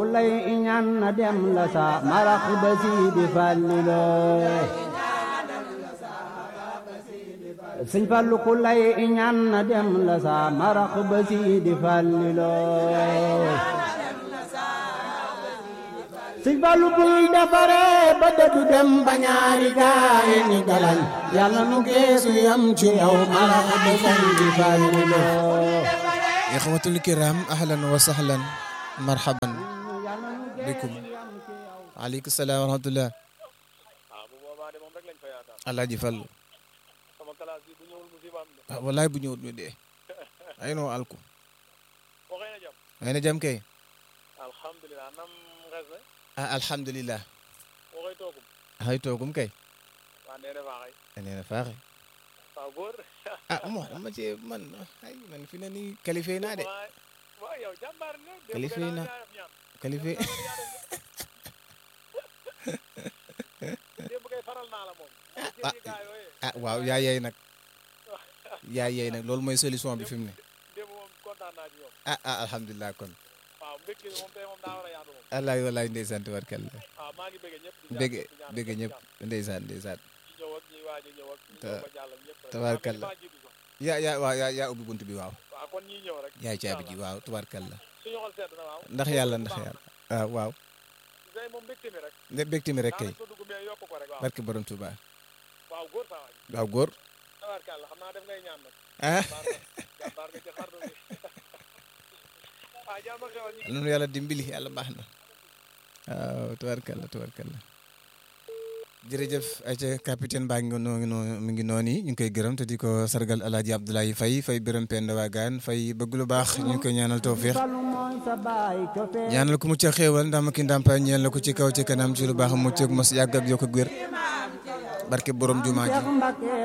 ku lay iñaan na dem la sa marax ba siidi fàllilo sëñ Fallu ku lay iñaan na dem la sa marax ba siidi fàllilo sëñ Fallu buy defare ba dëddu dem ba ñaari gaay ni galañ yàlla nu geesu yam ci yow marax ba siidi fàllilo ixwatul kiram ahlan wa sahlan marhaban bikum aleykum salaam wa rahmatullah alaaji Fallu ah wallaay bu ñëwut ñu dee ay noo alku ay na jam kay ah alhamdulillah hay toogum kay neena faaxe ah mo dama ci man ay man fi ne nii qualifié naa de qualifié naa qualifié ah waaw yaa yey nag yaa yey nag loolu mooy solution bi fi mu ne ah ah alhamdulilah kon alaay walaay ndeysaan tabarkalla bëgg bëgg ñëpp ndeysaan ndeysaan tabarkalla yaa yaa waaw yaa yaa ubbi bunt bi waaw yaay caabi ji waaw tabarkalla ndax yàlla ndax yàlla waaw waaw ne bégte mi rek kay barke borom Tuuba waaw góor ah nunu yàlla dimbali yàlla baax na waaw tabarkalla tabarkalla jërëjëf ayca capitaine baa ngi noo noo mi ngi noonu ñu ngi koy gërëm te di ko sargal alaaji Abdoulaye Faye Faye bërëm penda waagaan Faye bëgg lu baax ñu ngi koy ñaanal tawfiix ñaanal ko mucc ak xéewal ndam ki ndàmpaay ñeel la ko ci kaw ci kanam ci lu baax mucc ak mos yàgg ak yokk ak wér barke borom jumaa ji